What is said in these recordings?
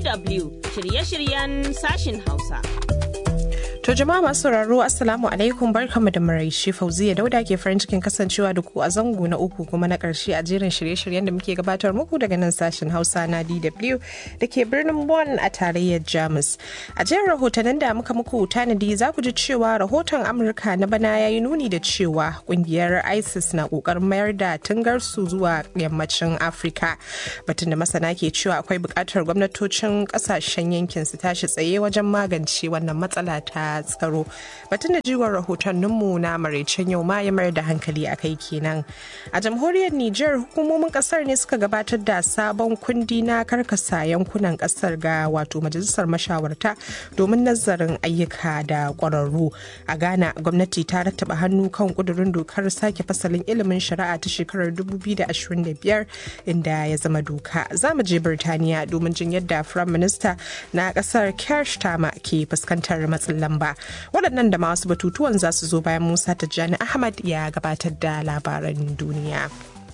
DW shirye-shiryen sashin Hausa. To jama'a masu sauraro Assalamu alaikum barkamu da maraice Fauziya Dauda ke farin cikin kasancewa da ku a zango na uku kuma na karshe a jerin shirye-shiryen da muke gabatar muku daga nan sashen Hausa na DW da ke birnin Bonn a tarayyar Jamus. A jerin rahotannin da muka muku tanadi za ku ji cewa rahoton Amurka na bana ya yi nuni da cewa kungiyar ISIS na kokarin mayar da tungarsu zuwa yammacin Afirka. Batun da masana ke cewa akwai buƙatar gwamnatocin ƙasashen yankin su tashi tsaye wajen magance wannan matsala ta tsaro batun da jiwon rahotanninmu na maraicen yau ma ya mayar da hankali a kai kenan a jamhuriyar niger hukumomin kasar ne suka gabatar da sabon kundi na karkasa yankunan kasar ga wato majalisar mashawarta domin nazarin ayyuka da kwararru a ghana gwamnati ta rattaba hannu kan kudurin dokar sake fasalin ilimin shari'a ta shekarar 2025 inda ya zama doka za mu je birtaniya domin jin yadda firayim minista na kasar keir starmer ke fuskantar matsin lamba waɗannan da masu batutuwan za su zo bayan musa tijjani ahmad ya gabatar da labaran duniya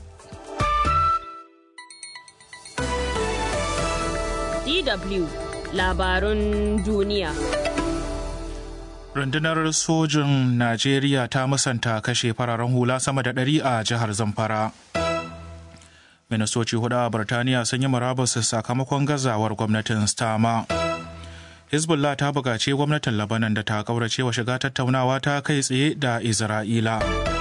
DW labarun duniya. Rundunar sojin Najeriya ta musanta kashe fararen hula sama da ɗari a jihar Zamfara. Ministoci hudu a Birtaniya sun yi murabus sakamakon gazawar gwamnatin Stama. Hezbollah ta buƙaci gwamnatin Labanan da ta ƙaurace wa shiga tattaunawa ta kai tsaye da Isra'ila.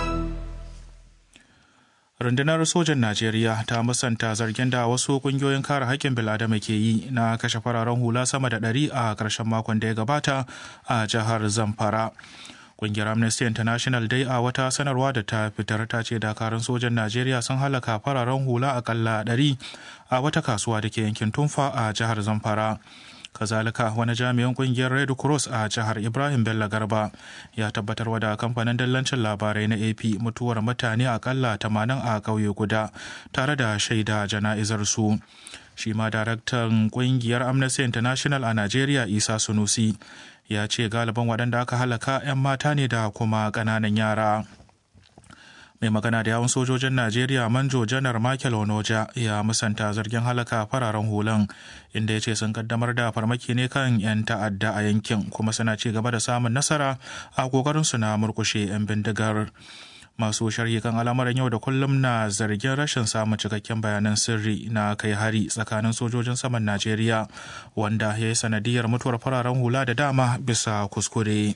Rundunar sojan Najeriya ta musanta zargin da wasu ƙungiyoyin kare haƙƙin bil'adama ke yi na kashe fararen hula sama da ɗari a ƙarshen makon da ya gabata a jihar Zamfara. Ƙungiyar Amnesty International dai a wata sanarwa da ta fitar ta ce dakarun sojan Najeriya sun halaka fararen hula akalla ɗari a wata kasuwa da ke yankin Tumfa a jihar Zamfara. kazalika wani jami'in kungiyar red cross a jihar ibrahim bello garba ya tabbatar da kamfanin dallancin labarai na ap mutuwar mutane akalla 80 a ƙauye guda tare da shaida jana'izar su shi ma daraktan kungiyar amnesty international a nigeria isa sunusi ya ce galiban waɗanda aka halaka 'yan mata ne da kuma ƙananan yara mai magana da yawun sojojin najeriya manjo janar michael onoja ya musanta zargin halaka fararen hulan inda ya ce sun kaddamar da farmaki ne kan 'yan ta'adda a yankin kuma suna ci gaba da samun nasara a kokarin su na murkushe 'yan bindigar masu sharhi kan al'amuran yau da kullum na zargin rashin samun cikakken bayanan sirri na kai hari tsakanin sojojin saman najeriya wanda ya yi sanadiyar mutuwar fararen hula da dama bisa kuskure.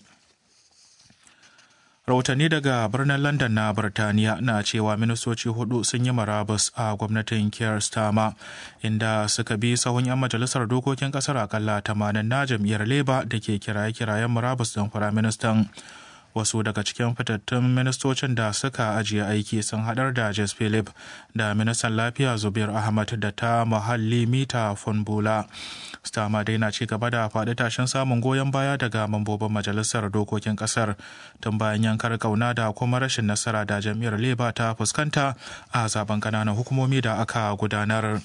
rahotanni daga birnin london na birtaniya na cewa ministoci hudu sun yi marabus a gwamnatin keir starmer inda suka bi sahun 'yan majalisar dokokin kasar akalla 80 na jam'iyyar labour da ke kiraye-kirayen marabus don firaministan wasu daga cikin fitattun ministocin da suka ajiye aiki sun hadar da jes philip da ministan lafiya zubir ahmad da ta muhalli mita funbula stama dai na ci gaba da faɗi tashin samun goyon baya daga mambobin majalisar dokokin ƙasar tun bayan yankar kauna da kuma rashin nasara da jam'iyyar labour ta fuskanta a zaben ƙananan hukumomi da aka gudanar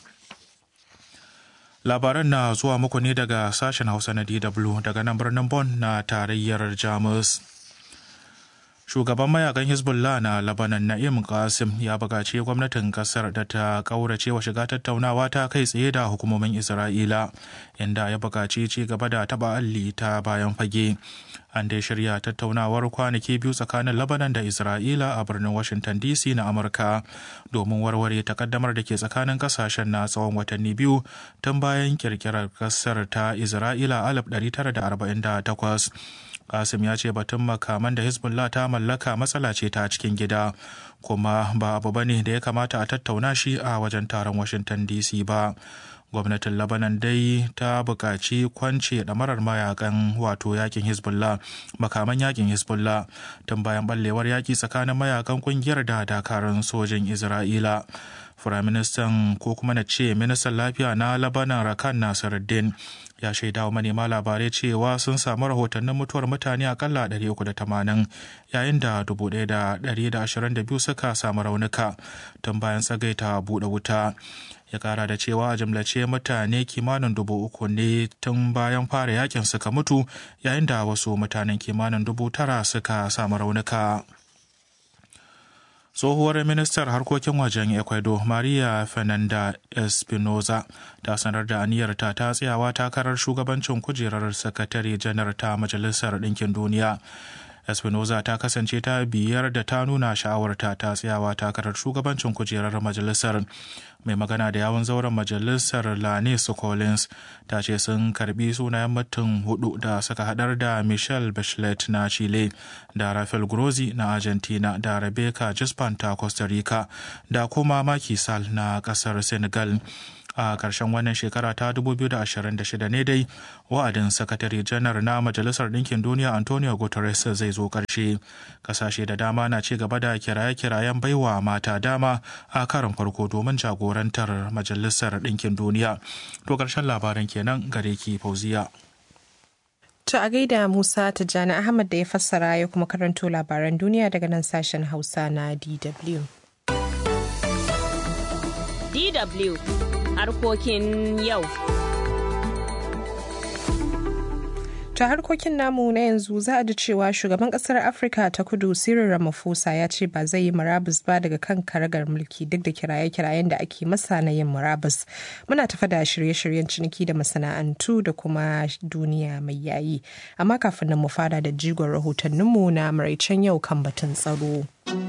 labaran na zuwa muku ne daga sashen hausa na dw daga nan birnin bon na tarayyar jamus shugaban mayakan hezbollah na labanan na'im qasim ya buƙaci gwamnatin kasar da ta ƙaurace wa shiga tattaunawa ta kai tsaye da hukumomin isra'ila inda ya buƙaci ci gaba da taɓa alli ta bayan fage an dai shirya tattaunawar kwanaki biyu tsakanin labanan da isra'ila a birnin washington dc na amurka domin warware takaddamar da ke tsakanin kasashen na tsawon watanni biyu tun bayan kirkirar kasar ta isra'ila 1948 kasim ya ce batun makaman da hezbollah ta mallaka matsala ce ta cikin gida kuma ba abu bane da ya kamata a tattauna shi a wajen taron washington dc ba gwamnatin labanan dai ta buƙaci kwance ɗamarar mayakan wato yakin hezbollah makaman yakin hezbollah tun bayan ɓallewar yaƙi tsakanin mayakan ƙungiyar da dakarun sojin isra'ila firaministan ko kuma na ce ministan lafiya na labanan rakan nasiruddin ya shaida wa manema labarai cewa sun samu rahotannin mutuwar mutane akalla 380 yayin da 1,122 suka samu raunuka tun bayan tsagaita buɗe wuta ya kara da cewa a jimlace mutane kimanin dubu uku ne tun bayan fara yakin suka mutu yayin da wasu mutanen kimanin dubu tara suka samu raunuka. tsohuwar ministar harkokin wajen ecuador maria fernanda espinoza ta sanar da aniyarta ta tsayawa takarar shugabancin kujerar sakatare janar ta majalisar ɗinkin duniya espinoza ta kasance ta biyar da ta nuna sha'awarta ta tsayawa takarar shugabancin kujerar majalisar mai magana da yawon zauren majalisar lanis collins ta ce sun karbi sunayen mutum hudu da suka hadar da michelle bachelet na chile da rafael grossi na argentina da rebecca gispan ta costa rica da kuma Macky Sall na kasar senegal a ƙarshen wannan shekara ta 2026 ne dai wa'adin sakatare janar na majalisar ɗinkin duniya antonio guterres zai zo ƙarshe ƙasashe da dama na ci gaba da kiraye-kirayen baiwa mata dama a karin farko domin jagorantar majalisar ɗinkin duniya to ƙarshen labarin kenan gare ki fauziya To a gaida Musa Tijjani Ahmad da ya fassara ya kuma karanto labaran duniya daga nan sashen Hausa na DW. DW harkokin yau. ta harkokin namu na yanzu za a ji cewa shugaban kasar afirka ta kudu cyril ramaphosa ya ce ba zai yi murabus ba daga kan karagar mulki duk da kiraye-kirayen da ake masa na yin murabus muna tafa da shirye-shiryen ciniki da masana'antu da kuma duniya mai yayi amma kafin nan mu fara da jigon rahotanninmu na maraicen yau kan batun tsaro.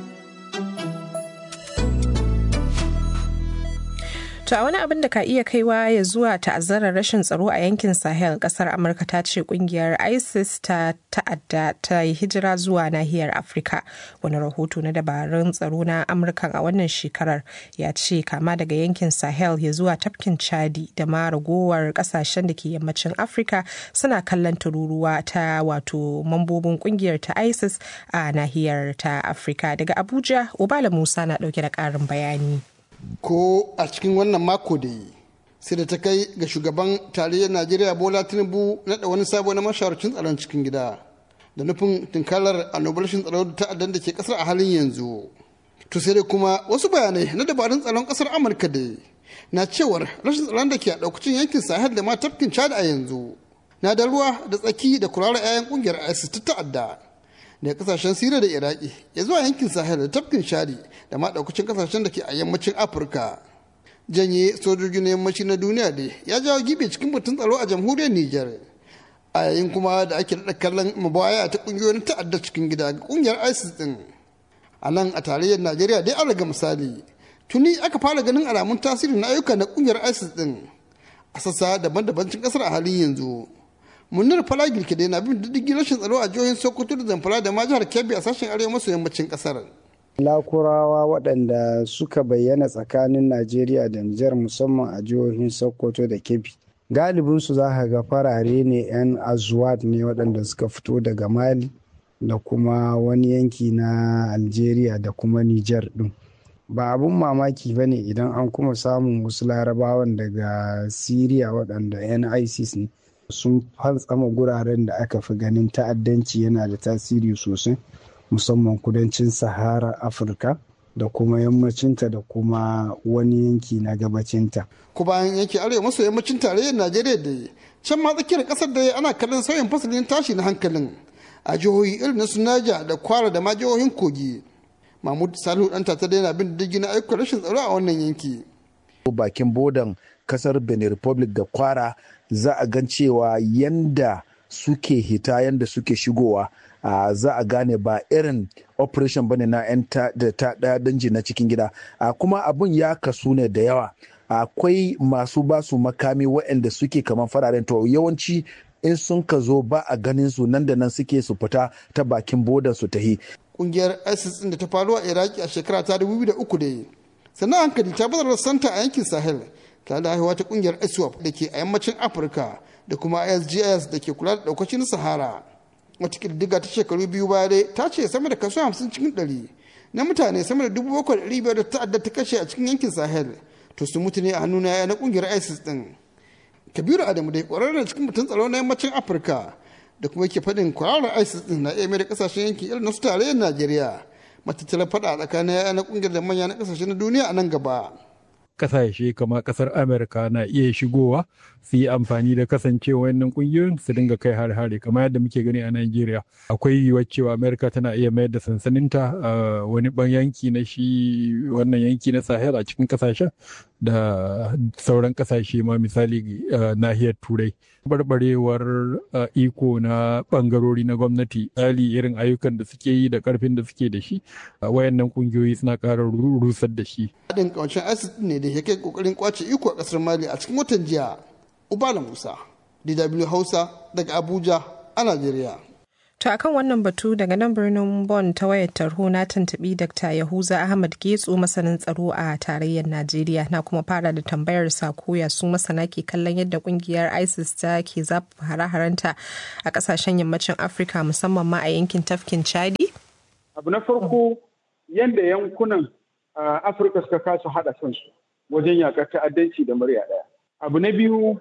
To a wani abin da ka iya kaiwa ya zuwa ta'azzarar rashin tsaro a yankin Sahel kasar Amurka ta ce kungiyar ISIS ta ta'adda ta yi hijira zuwa nahiyar Afirka. Wani rahoto na dabarun tsaro na Amurkan a wannan shekarar ya ce kama daga yankin Sahel ya zuwa tafkin Chadi da ma ragowar kasashen da ke yammacin Afirka suna kallon tururuwa ta wato mambobin kungiyar ta ISIS a nahiyar ta Afirka. Daga Abuja, Obala Musa na dauke da karin bayani. ko a cikin wannan mako da yi sai da ta kai ga shugaban tarayyar najeriya bola tinubu naɗa wani sabo na mashawarcin tsaron cikin gida da nufin tunkarar annobar rashin tsaro da ta'addan da ke kasar a halin yanzu to sai dai kuma wasu bayanai na dabarun tsaron kasar amurka da na cewar rashin tsaron da ke a ɗaukacin yankin sahel da ma tafkin chad a yanzu na da ruwa da tsaki da kurarar 'ya'yan kungiyar isis ta ta'adda daga kasashen siriya da iraki ya zuwa yankin sahel da tafkin shadi da ma daukacin kasashen da ke a yammacin afirka janye sojojin yammaci na duniya da ya jawo gibe cikin batun tsaro a jamhuriyar niger a yayin kuma da ake daɗa kallon mabaya ta ƙungiyoyin ta'adda cikin gida ga ƙungiyar isis din a nan a tarayyar najeriya dai an raga misali tuni aka fara ganin alamun tasiri na ayyuka na ƙungiyar isis din a sassa daban-daban cikin ƙasar a halin yanzu munir falagil ke na bin diddigin rashin tsaro a jihohin sokoto da zamfara da ma jihar kebbi a sashen arewa maso yammacin kasar lakurawa waɗanda suka bayyana tsakanin najeriya da nijar musamman a jihohin sokoto da kebbi galibinsu za ka ga farare ne 'yan azuwat ne waɗanda suka fito daga mali da kuma wani yanki na algeria da kuma nijar ɗin ba abun mamaki ba ne idan an kuma samun wasu larabawan daga syria waɗanda 'yan isis ne sun fantsama guraren da aka fi ganin ta'addanci yana da tasiri sosai musamman kudancin sahara afirka da kuma yammacinta da kuma wani yanki na gabacinta. ku bayan yanki arewa maso yammacin tarayyar najeriya da can ma tsakiyar kasar da ana kallon sauyin fasalin tashi na hankalin a jihohi irin na sunaja da kwara da ma jihohin kogi mahmud salihu dan ta daina bin diddigi na ayyukan rashin tsaro a wannan yanki bakin bodan kasar benin republic da kwara za a gan cewa yanda suke hita yanda suke shigowa uh, za a gane ba irin operation bane na 'yan ta daya danji na cikin gida uh, kuma abun ya kasu ne da yawa akwai uh, masu basu makami waɗanda suke kamar fararen to yawanci in sun ka zo ba a ganin su nan da nan suke su fita ta bakin bodan su tahi kungiyar isis da ta faru a iraki a shekara ta 2003 da sannan hankali ta bazar santa a yankin sahel tare da haihuwa ta kungiyar iswap da ke a yammacin afirka da kuma isgs da ke kula da daukacin sahara wata ƙididdiga ta shekaru biyu baya dai ta ce sama da kaso hamsin cikin ɗari na mutane sama da dubu bakwai da biyar da ta'adda ta kashe a cikin yankin sahel to su mutu ne a hannun yaya na kungiyar isis din kabiru adamu dai ƙwararren cikin mutum tsaro na yammacin afirka da kuma yake faɗin kwararar isis din na iya mai da ƙasashen yankin irin na su tarayyar najeriya matattalar faɗa a tsakanin yaya na kungiyar da manya na ƙasashe na duniya a nan gaba kasashe kamar kasar amurka na iya shigowa su yi amfani da kasancewa wannan kungiyoyin su dinga kai har-hare kamar yadda muke gani a Najeriya akwai yiwuwar cewa Amerika tana iya mayar da sansaninta a wani ban yanki na shi wannan yanki na Sahel a cikin kasashen da sauran kasashe ma misali nahiyar Turai barbarewar iko na bangarori na gwamnati tsali irin ayyukan da suke yi da karfin da suke da shi wayannan kungiyoyi suna ƙara rusar da shi haɗin ƙawancin isis ne da ya kai ƙoƙarin kwace iko a ƙasar mali a cikin watan jiya ubala musa dw hausa daga abuja a najeriya To akan wannan batu daga nan birnin Bon ta wayar tarho na tuntuɓi Dr. Yahuza Ahmad Getso masanin tsaro a tarayyar Najeriya na kuma fara da tambayar sa koya su masana ke kallon yadda kungiyar ISIS ta ke zafa hare-harenta a kasashen yammacin Afirka musamman ma a yankin tafkin Chadi. Abu na farko yadda yankunan Afirka suka kasa haɗa kansu wajen yakar ta'addanci da murya ɗaya. Abu na biyu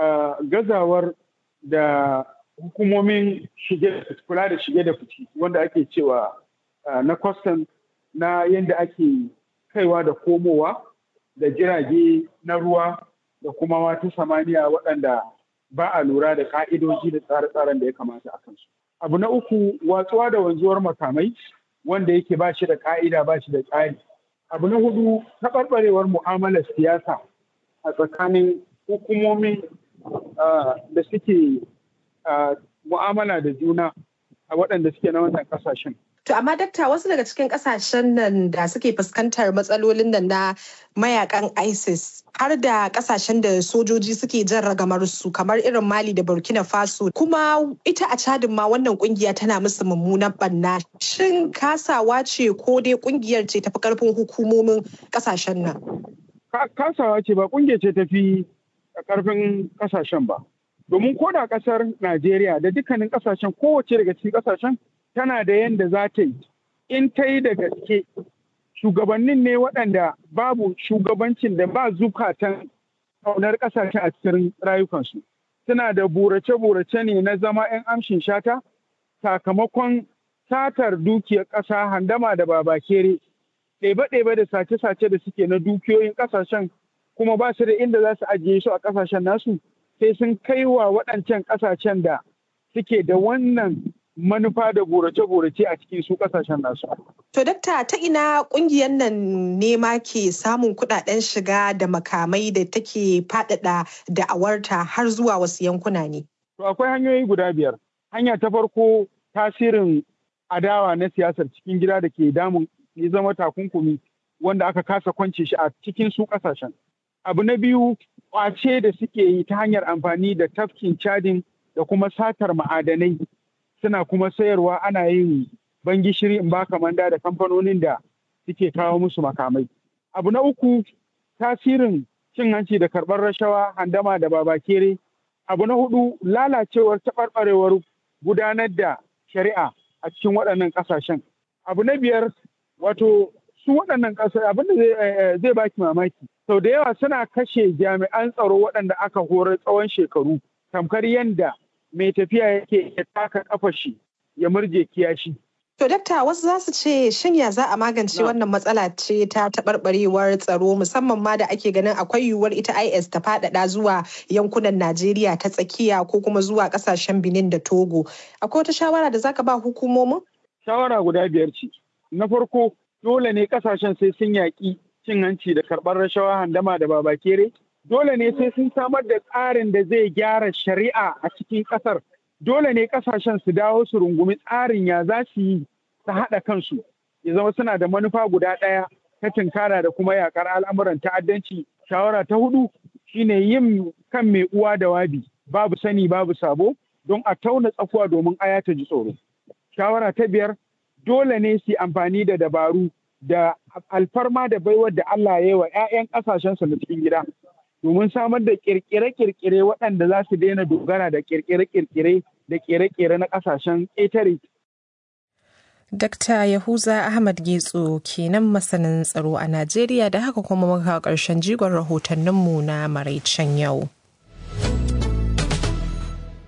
gazawar da hukumomin kula da shige da fici wanda ake cewa na kwastan na yadda ake kaiwa da komowa da jirage na ruwa da kuma wata samaniya waɗanda ba a lura da ka'idoji da tsare-tsaren da ya kamata a kansu. Abu na uku watsuwa da wanzuwar makamai wanda yake ba shi da ka'ida ba shi da tsari. Abu na hudu taɓarɓarewar mu'amalar siyasa a tsakanin hukumomin da suke Uh, mu'amala da juna a waɗanda suke na wannan ƙasashen. To amma dakta wasu daga cikin ƙasashen nan da suke fuskantar matsalolin nan na mayakan ISIS har da ƙasashen da sojoji suke jan ragamar su kamar irin Mali da Burkina Faso kuma ita a cadin ma wannan kungiya tana musu mummunan banna shin kasawa ce ko dai kungiyar ce tafi karfin hukumomin ƙasashen nan? Kasawa ce ba kungiyar ce tafi karfin ƙasashen ba. domin ko da kasar Najeriya da dukkanin kasashen kowace daga cikin kasashen tana da yadda za ta yi in ta yi da gaske shugabannin ne waɗanda babu shugabancin da ba zukatan kaunar kasashen a cikin rayukansu suna da burace-burace ne na zama 'yan amshin shata sakamakon satar dukiyar ƙasa handama da babakere ɗebe-ɗebe da sace-sace da suke na dukiyoyin ƙasashen kuma ba su da inda za su ajiye su a ƙasashen nasu sai sun kai wa waɗancan ƙasashen da suke da wannan manufa da gorace-gorace a cikin su ƙasashen nasu. To dakta ta ina ƙungiyar nan ne ma ke samun kuɗaɗen shiga da makamai da take faɗaɗa da'awarta har zuwa wasu yankuna ne? To akwai hanyoyi guda biyar. Hanya ta farko tasirin adawa na siyasar cikin gida da ke damun ya zama takunkumi wanda aka kasa kwance shi a cikin su ƙasashen. Abu na biyu kwace da suke yi ta hanyar amfani da tafkin cadin da kuma satar ma'adanai suna kuma sayarwa ana yin bangishiri in baka manda da kamfanonin da suke kawo musu makamai. Abu na uku tasirin cin hanci da karɓar rashawa handama da babakere. Abu na hudu lalacewar taɓarɓarewar gudanar da shari'a a cikin waɗannan ƙasashen. Abu na biyar wato su waɗannan ƙasar abin da zai baki mamaki sau da yawa suna kashe jami'an tsaro waɗanda aka horar tsawon shekaru tamkar yadda mai tafiya yake ya taka kafa shi ya murje kiyashi. To dakta wasu za su ce shin ya za a magance wannan matsala ce ta taɓarɓarewar tsaro musamman ma da ake ganin akwai yiwuwar ita IS ta faɗaɗa zuwa yankunan Najeriya ta tsakiya ko kuma zuwa ƙasashen Benin da Togo. Akwai wata shawara da zaka ba hukumomin? Shawara guda biyar ce. Na farko dole ne ƙasashen sai sun yaƙi cin hanci da karɓar rashawa handama da babakere dole ne sai sun samar da tsarin da zai gyara shari'a a cikin ƙasar dole ne ƙasashen su dawo su rungumi tsarin ya za su yi ta haɗa kansu ya zama suna da manufa guda ɗaya ta tunkara da kuma yaƙar al'amuran ta'addanci shawara ta hudu shine yin kan mai uwa da wabi babu sani babu sabo don a tauna tsakuwa domin aya ta ji tsoro shawara ta biyar dole ne su amfani da dabaru da alfarma da baiwar da Allah ya yi wa 'ya'yan ƙasashensu na cikin gida domin samar da kirkire-kirkire waɗanda za su daina dogara da kirkire-kirkire da kere-kere na ƙasashen ƙetare. Dakta Yahuza Ahmad Getso kenan masanin tsaro a Najeriya da haka kuma muka ƙarshen jigon rahotanninmu na maraicen yau.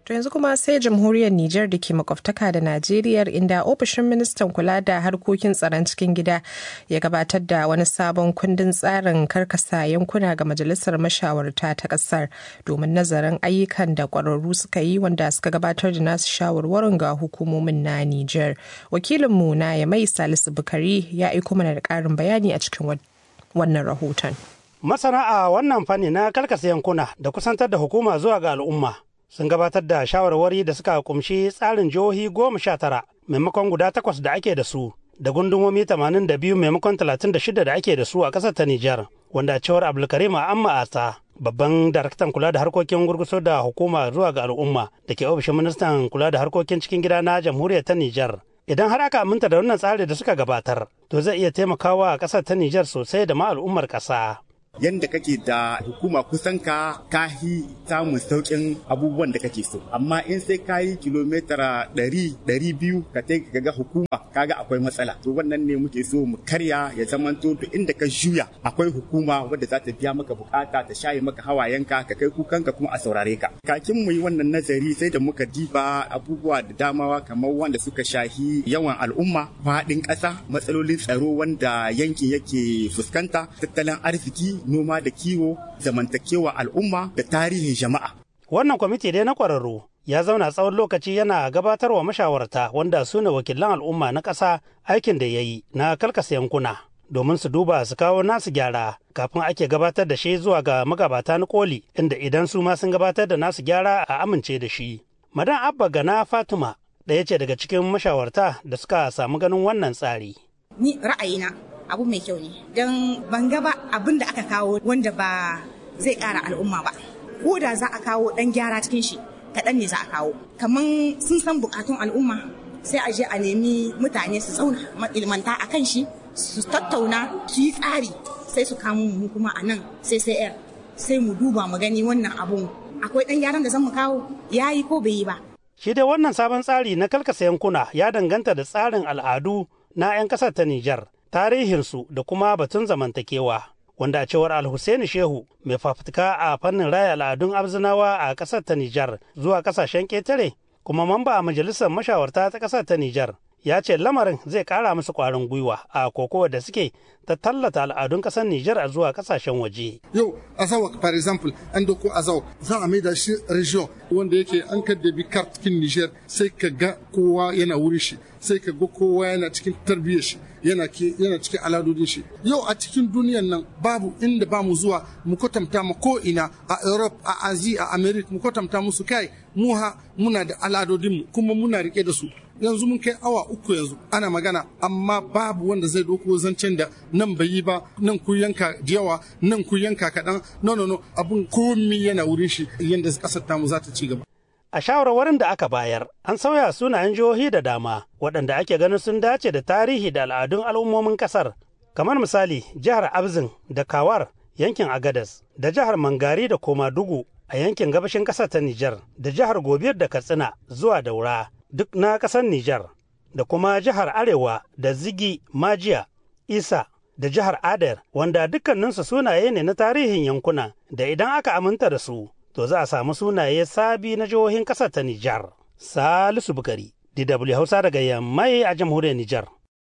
To yanzu kuma sai jamhuriyar Nijar da ke makwabtaka da Najeriya inda ofishin ministan kula da harkokin tsaron cikin gida ya gabatar da wani sabon kundin tsarin karkasa yankuna ga majalisar mashawarta ta kasar domin nazarin ayyukan da kwararru suka yi wanda suka gabatar da nasu shawarwarin ga hukumomin na Nijar. Wakilinmu na Yamai Salisu Bukari ya aiko mana da ƙarin bayani a cikin wannan rahoton. Masana a wannan fanni na karkasa yankuna da kusantar da hukuma zuwa ga al'umma sun gabatar da shawarwari da suka kumshi tsarin jihohi goma sha tara maimakon guda takwas da ake da su da gundumomi tamanin da biyu maimakon talatin da shida da ake da su a ƙasar ta Nijar wanda cewar Abdulkarim Amma Ata babban daraktan kula da harkokin gurguso da hukuma zuwa ga al'umma da ke ofishin ministan kula da harkokin cikin gida na jamhuriyar ta Nijar. Idan har aka aminta da wannan tsari da suka gabatar, to zai iya taimakawa a ƙasar ta Nijar sosai da ma al'ummar ƙasa. yanda kake da hukuma kusan ka kahi samun sauƙin abubuwan da kake so amma in sai ka yi kilomitara ɗari ɗari biyu ka ta ga hukuma kaga akwai matsala to wannan ne muke so mu karya ya zamanto to inda ka juya akwai hukuma wadda za ta biya maka bukata ta shaye maka hawayenka ka kai kukanka kuma a saurare ka kakin mu yi wannan nazari sai da muka diba abubuwa da damawa kamar wanda suka shahi yawan al'umma faɗin ƙasa matsalolin tsaro wanda yankin yake fuskanta tattalin arziki noma da kiwo zamantakewa al'umma da tarihin jama'a. Wannan kwamiti dai na ƙwararru ya zauna tsawon lokaci yana gabatarwa mashawarta wanda su ne wakilan al'umma na ƙasa aikin da ya yi na kalkasa yankuna domin su duba su kawo nasu gyara kafin ake gabatar da shi zuwa ga magabata na koli inda idan su ma sun gabatar da nasu gyara a amince da shi. Madan Abba Gana Fatima ɗaya ce daga cikin mashawarta da suka samu ganin wannan tsari. Ni ra'ayina abu mai kyau ne don ban ga ba abin da aka kawo wanda ba zai ƙara al'umma ba ko da za a kawo ɗan gyara cikin shi kaɗan ne za a kawo kamar sun san buƙatun al'umma sai a je a nemi mutane su zauna ilmanta a kan shi su tattauna su yi tsari sai su kamo mu kuma a nan sai sai yar sai mu duba mu gani wannan abun akwai ɗan gyaran da zan mu kawo ya yi ko bai yi ba Shi dai wannan sabon tsari na kalkasa yankuna ya danganta da tsarin al'adu na 'yan ƙasar ta Nijar. tarihinsu da kuma batun zamantakewa wanda a cewar alhussaini shehu mai fafutuka a fannin raya al'adun abzinawa a ƙasar ta nijar zuwa ƙasashen ƙetare kuma mamba a majalisar mashawarta ta ƙasar ta nijar ya ce lamarin zai ƙara musu ƙwarin gwiwa a kokowa da suke ta tallata al'adun ƙasar nijar a zuwa ƙasashen waje yau azawa for example an doko azawa za a maida shi region wanda yake an kaddabi kartikin nijar sai ka ga kowa yana wuri shi sai ka ga kowa yana cikin tarbiyyar shi yana yana cikin aladodin shi yau a cikin duniyan nan babu inda ba mu zuwa mu kwatanta ma ko ina a Europe a Asia a America mu kwatanta musu kai mu ha muna da aladodin mu kuma muna rike da su yanzu mun kai awa uku yanzu ana magana amma babu wanda zai doko zancen da nan bai yi ba nan ku yanka da yawa nan ku yanka kaɗan no no no abun komi yana wurin shi yadda ƙasar tamu za ta ci gaba A shawarwarin da aka bayar, an sauya sunayen jihohi da dama waɗanda ake ganin sun dace da tarihi da al'adun al'ummomin ƙasar. Kamar misali, jihar Abzin da Kawar yankin Agadas, da jihar Mangari da Komadugu a yankin gabashin ƙasar ta Nijar, da jihar Gobir da Katsina zuwa Daura, duk na ƙasar Nijar, da kuma jihar Arewa da Zigi, Majiya, Isa, da jihar Adar, wanda dukkaninsu sunaye ne na tarihin yankuna da idan aka aminta da su. to za a samu sunaye sabi na jihohin ƙasar ta Nijar. Salisu Bukari, DW Hausa daga Yammai a jamhuriyar Nijar.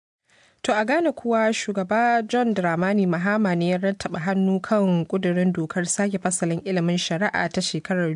To a Ghana kuwa shugaba John Dramani Mahama ne ya rattaba hannu kan kudurin dokar sake fasalin ilimin shari'a ta shekarar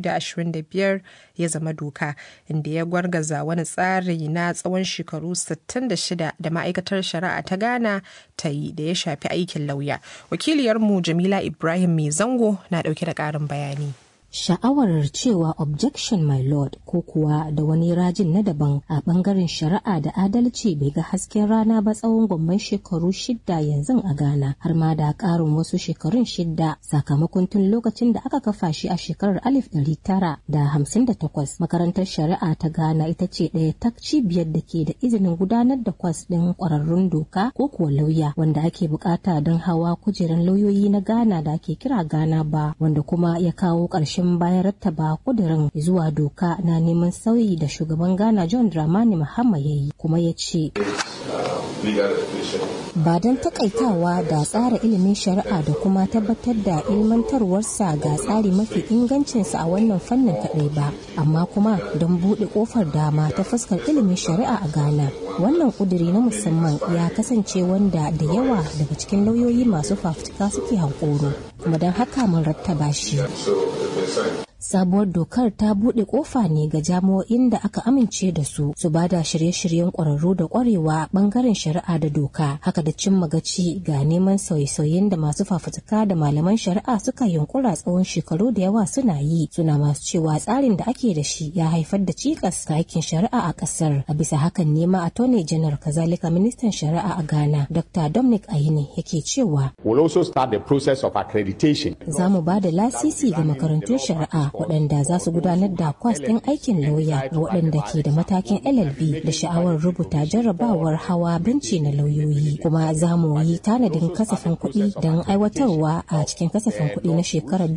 2025 ya zama doka inda ya gwargaza wani tsari na tsawon shekaru 66 da ma'aikatar shari'a ta Ghana ta yi da ya shafi aikin lauya. Wakiliyarmu Jamila Ibrahim Mai Zango na dauke da ƙarin bayani. sha'awar cewa objection my lord ko kuwa da wani rajin na daban a bangaren shari'a da adalci bai ga hasken rana ba tsawon gwamman shekaru shidda yanzu a ghana har ma da karin wasu shekarun shidda sakamakon tun lokacin da aka kafa shi a shekarar alif ɗari tara da hamsin da takwas makarantar shari'a ta ghana ita ce ɗaya ta cibiyar da ke da izinin gudanar da kwas ɗin ƙwararrun doka ko kuwa lauya wanda ake bukata don hawa kujeran lauyoyi na ghana da ake kira ghana ba wanda kuma ya kawo ƙarshen ƙarshen bayan rattaba kudirin zuwa doka na neman sauyi da shugaban ghana john dramani mahama ya yi kuma ya ce ba don takaitawa da tsara ilimin shari'a da kuma tabbatar da ilmantarwarsa ga tsari mafi ingancinsa a wannan fannin kaɗai ba amma kuma don buɗe ƙofar dama ta fuskar ilimin shari'a a ghana wannan ƙuduri na musamman ya kasance wanda da yawa daga cikin lauyoyi masu fafutuka suke hankoro kuma don haka mun rattaba shi sabuwar dokar ta buɗe ƙofa ne ga jami'o'in da aka amince da su su ba da shirye-shiryen ƙwararru da ƙwarewa ɓangaren shari'a da doka haka da cimma gaci ga neman sauye-sauyen da masu fafutuka da malaman shari'a suka yunkura tsawon shekaru da yawa suna yi suna masu cewa tsarin da ake da shi ya haifar da cikas ga aikin shari'a a ƙasar a bisa hakan ne ma attorney general kazalika ministan shari'a a ghana dr dominic ayine yake cewa We'll also start the process of accreditation. za mu ba da lasisi ga makarantun shari'a waɗanda za su gudanar da kwas ɗin aikin lauya ga waɗanda ke da matakin LLB da sha'awar rubuta jarrabawar hawa benci na lauyoyi kuma za mu yi tanadin kasafin kuɗi don aiwatarwa a cikin kasafin kuɗi na shekarar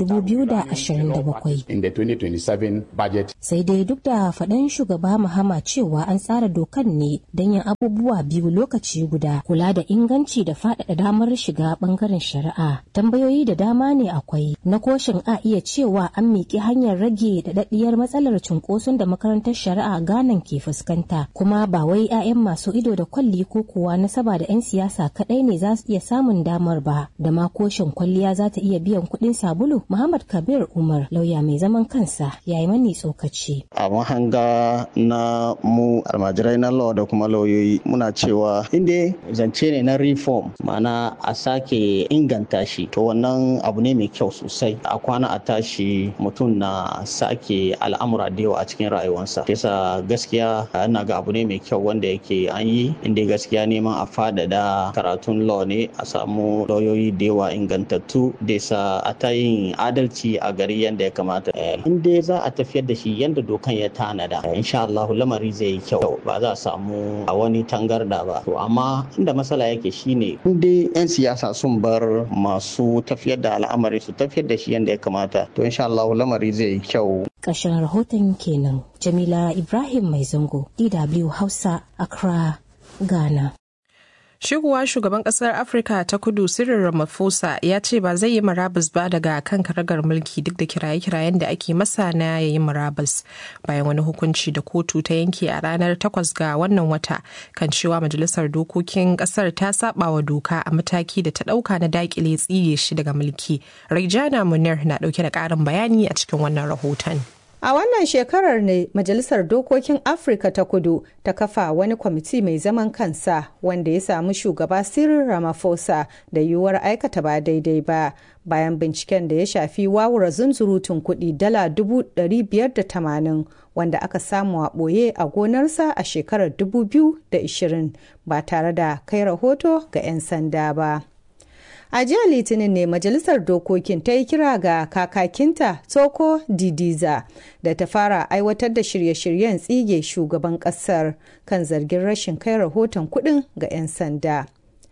2027. In the 2027 budget. Sai dai duk da faɗan shugaba Mahama cewa an tsara dokan ne don yin abubuwa biyu lokaci guda kula da inganci da faɗaɗa damar shiga ɓangaren shari'a. Tambayoyi da dama ne akwai na koshin a iya cewa an miƙi hanyar rage daɗaɗɗiyar matsalar cunkoson da makarantar shari'a Ghana ke fuskanta kuma ba wai 'ya'yan masu ido da kwalli ko kuwa nasaba da 'yan siyasa kaɗai ne za su iya samun damar ba da ma koshin kwalliya za ta iya biyan kuɗin sabulu Muhammad Kabir Umar lauya mai zaman kansa ya yi mani tsokaci. a mahanga na mu almajirai na law da kuma lauyoyi muna cewa inda zance ne na reform ma'ana a sake inganta shi to wannan abu ne mai kyau sosai a kwana a tashi mutum na sake al'amura da yawa a cikin rayuwarsa yasa gaskiya ina ga abu ne mai kyau wanda yake an yi inda gaskiya neman a fadada karatun law ne a samu lauyoyi da yawa ingantattu da sa a ta yin adalci a gari yadda ya kamata in dai za a tafiyar da shi yadda dokan ya tanada insha Allah lamari zai yi kyau ba za a samu a wani tangarda ba to amma inda matsala yake shine in dai yan siyasa sun bar masu tafiyar da al'amari su tafiyar da shi yadda ya kamata to insha Allah lamari zai yi kyau Ƙarshen rahoton kenan Jamila Ibrahim Mai Zango DW Hausa Accra Ghana. Shigowa shugaban kasar Afirka ta kudu Cyril Ramaphosa ya ce ba zai yi marabus ba daga kan karagar mulki duk da kiraye-kirayen da ake masa na ya yi marabus bayan wani hukunci da kotu ta yanke a ranar 8 ga wannan wata kan cewa majalisar dokokin kasar ta saba wa doka a mataki da ta dauka na dakile tsige shi daga mulki. Raijana Munir na dauke da karin bayani a cikin wannan rahoton. A wannan shekarar ne Majalisar Dokokin Afirka ta Kudu ta kafa wani kwamiti mai zaman kansa wanda ya samu shugaba Cyril Ramaphosa da yiwuwar aikata ba daidai ba bayan binciken da ya shafi wawura zunzurutun kuɗi dala dubu biyar da tamanin wanda aka samu a ɓoye a gonarsa a shekarar 2020 ba tare da kai rahoto ga 'yan sanda ba. A jiya Litinin ne Majalisar Dokokin ta yi kira ga kakakinta Toko Didiza da ta fara aiwatar da shirye-shiryen tsige shugaban kasar kan zargin rashin kai rahoton kuɗin ga 'yan sanda.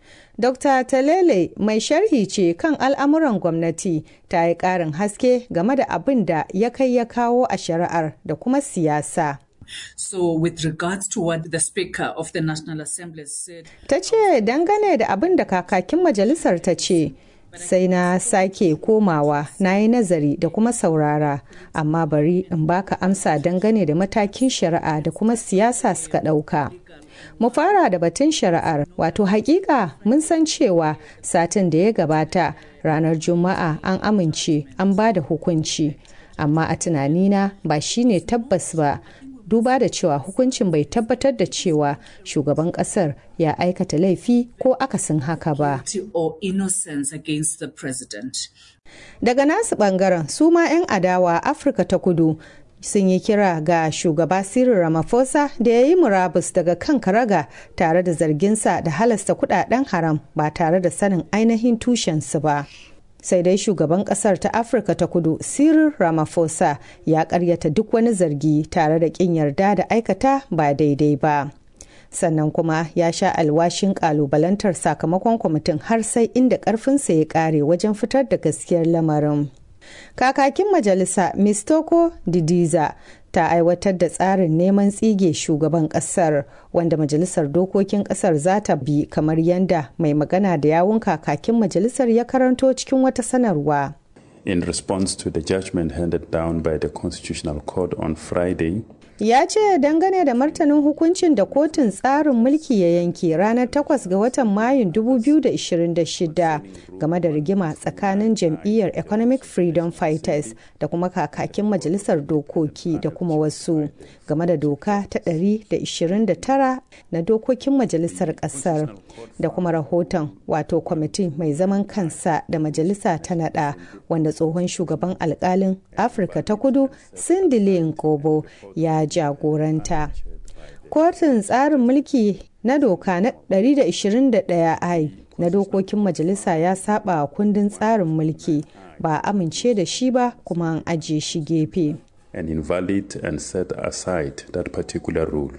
Dr. Talele mai sharhi ce kan al'amuran gwamnati ta yi ƙarin haske game da abin da ya kai ya kawo a shari'ar da kuma siyasa. So with regards to what the Speaker of the National Assembly said... Ta ce dangane da abin da kakakin majalisar ta ce, sai na sake komawa na yi nazari da kuma saurara, amma bari in baka amsa dangane da matakin shari'a da kuma siyasa suka ɗauka. Mu fara da batun shari'ar, wato hakika mun san cewa satin da ya gabata ranar Juma'a an amince an ba da hukunci, amma a tunanina ba shine tabbas ba duba da cewa hukuncin bai tabbatar da cewa shugaban kasar ya aikata laifi ko akasin haka ba. Daga nasu bangaren su ma 'yan adawa Afirka ta kudu sun yi kira ga shugaba Cyril Ramaphosa da ya yi murabus daga kan karaga tare da zarginsa da halasta kudaden haram ba tare da sanin ainihin tushensu ba. sai dai shugaban kasar ta afirka ta kudu cyril ramaphosa ya karyata duk wani zargi tare da kin yarda da aikata ba daidai ba sannan kuma ya sha alwashin kalubalantar sakamakon kwamitin har sai inda karfinsa ya kare wajen fitar da gaskiyar lamarin kakakin majalisa mistoko didiza ta aiwatar da tsarin neman tsige shugaban kasar wanda majalisar dokokin kasar za ta bi kamar yadda mai magana da yawun kakakin majalisar ya karanto cikin wata sanarwa. In response to the judgment handed down by the Constitutional Court on Friday, ya ce dangane da martanin hukuncin da kotun tsarin mulki ya yanke ranar 8 ga watan mayun 2026 game da rigima tsakanin jam'iyyar economic freedom fighters da kuma kakakin majalisar dokoki da kuma wasu game da doka ta 129 na dokokin majalisar kasar da kuma rahoton wato kwamiti mai zaman kansa da majalisa ta nada wanda tsohon shugaban alkalin afirka ta kudu sindili nkobo ya jagoranta. Kotun tsarin mulki na doka na 121i na dokokin majalisa ya saba kundin tsarin mulki ba amince da shi ba kuma an ajiye shi gefe. and invalid and set aside that particular rule.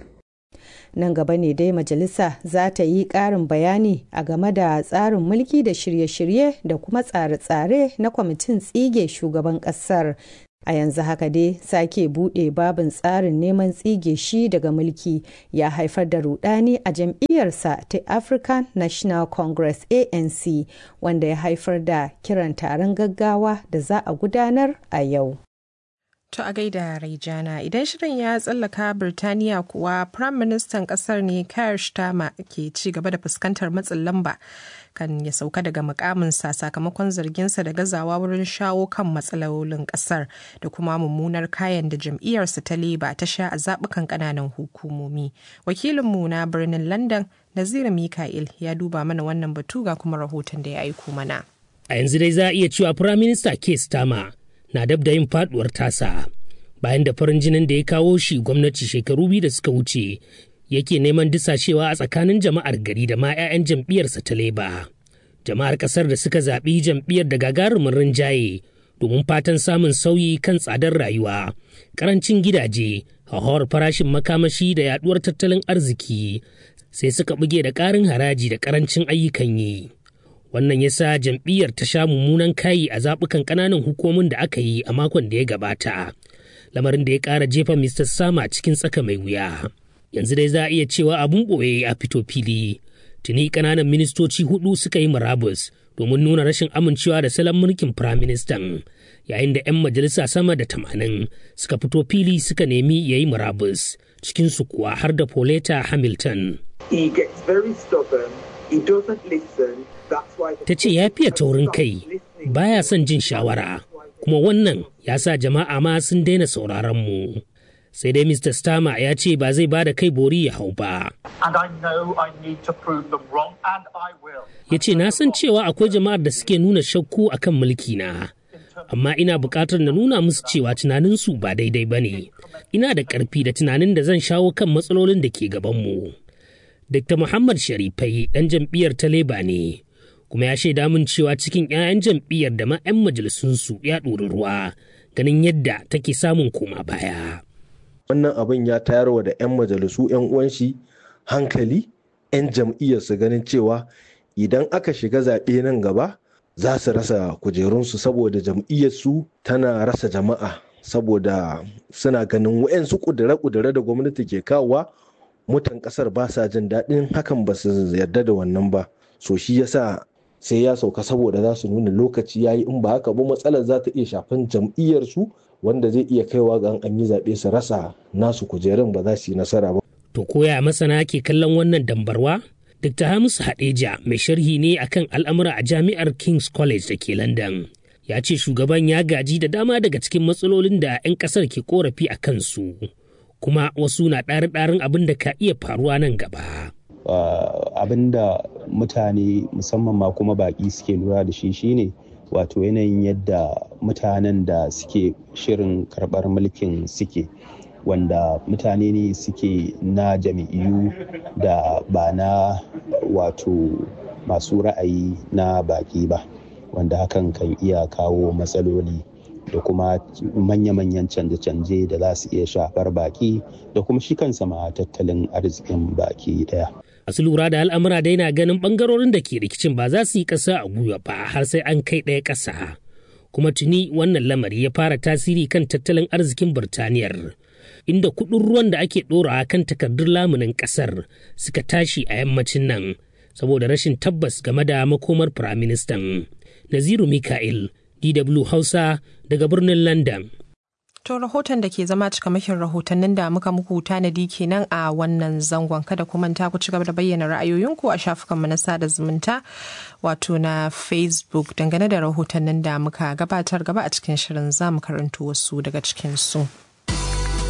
Nan gaba ne dai majalisa za ta yi ƙarin bayani a game da tsarin mulki da shirye-shirye da kuma tsare-tsare na kwamitin tsige shugaban ƙasar a yanzu haka dai sake buɗe babin tsarin neman tsige shi daga mulki ya haifar da rudani a jam'iyyarsa ta african national congress anc wanda ya haifar da kiran taron gaggawa da za a gudanar a yau To a gaida Raijana idan shirin ya tsallaka Birtaniya kuwa Prime Ministan kasar ne Keir Starmer ke ci gaba da fuskantar matsin lamba kan ya sauka daga mukaminsa sakamakon zarginsa da gazawa wurin shawo kan matsalolin kasar da kuma mummunar kayan da jam'iyyarsa ta leba ta sha a zaɓukan ƙananan hukumomi. Wakilinmu na birnin London Naziru Mikael ya duba mana wannan batu ga kuma rahoton da ya aiko mana. A yanzu dai za a iya cewa Prime Minister Keir Starmer na dab da yin faduwar tasa bayan da farin jinin da ya kawo shi gwamnati shekaru biyu da suka wuce yake neman disashewa a tsakanin jama'ar gari da ma 'ya'yan jam'iyyarsa ta leba jama'ar kasar da suka zaɓi jam'iyyar da gagarumin rinjaye domin fatan samun sauyi kan tsadar rayuwa karancin gidaje hauhawar farashin makamashi da yaduwar tattalin arziki sai suka buge da ƙarin haraji da karancin ayyukan yi wannan ya sa jam'iyyar ta sha mummunan kayi a zaɓukan ƙananan hukumomin da aka yi a makon da ya gabata lamarin da ya ƙara jefa mr sama cikin tsaka mai wuya yanzu dai za a iya cewa abun ɓoye a fito fili tuni ƙananan ministoci hudu suka yi murabus domin nuna rashin amincewa da salon mulkin firaministan yayin da 'yan majalisa sama da tamanin suka fito fili suka nemi ya yi murabus cikinsu kuwa har da Pauletta Hamilton. He gets very stubborn, he doesn't listen, ta ce ya fiye taurin kai baya son jin shawara kuma wannan ya sa jama'a ma sun daina sauraron mu sai dai mr stama ya ce ba zai ba da kai bori ya hau ba ya ce na san cewa akwai jama'ar da suke nuna shakku akan mulki na amma ina buƙatar na nuna musu cewa tunaninsu ba daidai ba ne ina da ƙarfi da tunanin da zan shawo kan matsalolin da ke gabanmu dr muhammad sharifai ɗan jam'iyyar ta leba ne kuma ya shaida min cewa cikin 'ya'yan jam'iyyar da ma 'yan majalisunsu ya ɗori ruwa ganin yadda take samun koma baya. Wannan abin ya tayarwa da 'yan majalisu 'yan uwan shi hankali 'yan jam'iyyar su ganin cewa idan aka shiga zaɓe nan gaba za su rasa kujerunsu saboda jam'iyyarsu tana rasa jama'a saboda suna ganin wa'yansu kudure-kudure da gwamnati ke kawowa mutan kasar ba sa jin daɗin hakan ba su yarda da wannan ba so shi yasa sai ya sauka saboda za su nuna lokaci ya yi in ba haka ba matsalar za ta iya shafan jam'iyyarsu wanda zai iya kaiwa ga an yi zaɓe su rasa nasu kujerun ba za su yi nasara ba. To koya masana ke kallon wannan dambarwa? Dr. Hamisu Hadeja mai sharhi ne akan al'amura a jami'ar King's College da ke London. Ya ce shugaban ya gaji da dama daga cikin matsalolin da 'yan ƙasar ke korafi a kansu. Kuma wasu na ɗari-ɗarin abin da ka iya faruwa nan gaba. Uh, abin da mutane musamman ma kuma baƙi suke lura da shi shine wato yanayin yadda mutanen da suke shirin karɓar mulkin suke wanda mutane ne suke na jami'iyu da ba na wato masu ra'ayi na baƙi ba wanda hakan kan iya kawo matsaloli da kuma manya-manyan canje-canje da za su iya shafar baki da kuma shi kansa ma tattalin arzikin baki daya. Masu lura da al'amura dai na ganin bangarorin da ke rikicin ba za su yi ƙasa a gwiwa ba har sai an kai ɗaya ƙasa. Kuma tuni wannan lamari ya fara tasiri kan tattalin arzikin Birtaniyar. inda kuɗin ruwan da ake ɗorawa kan takardun lamunin ƙasar suka tashi a yammacin nan saboda rashin tabbas game da makomar firaministan. Naziru Mika'il, DW Hausa daga birnin London. To rahoton da ke zama cikamakin rahotannin da muka muku tanadi kenan a wannan zangon kada ku manta ku ci gaba da bayyana ra'ayoyinku a shafukanmu na sada zumunta wato na Facebook dangane da rahotannin da muka gabatar gaba a cikin shirin za mu karanto wasu daga cikinsu.